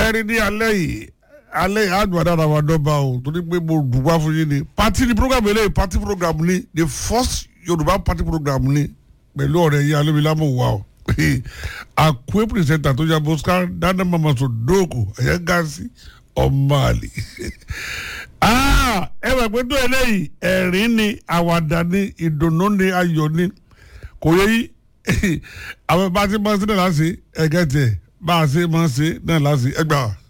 ṣẹ́ẹ́rì ní alẹ́ yìí alẹ́ yìí àdùn àdára wa dọ́ba o torí pé mo dùgbà fún yín ni pati ni program eléyìí pati program ni the first yorùbá pati program ni pẹ̀lú ọ̀rẹ́ yìí alóbilámọ̀ wà o àkúé pìrìsẹ́ńtà tó yà bọ́ská dáná mama sọ dóòkò ẹ̀yẹ gáàsì ọmọ àlè ẹ wà pé tó eléyìí ẹ̀rín ni àwàdà ni ìdùnnú ni ayọ̀ ni kò yẹ yí àwọn bá ti máa ń ṣe náà láti ẹ̀gẹ́ tiẹ̀ bá a ṣe máa ń ṣe náà láti ẹgbàá.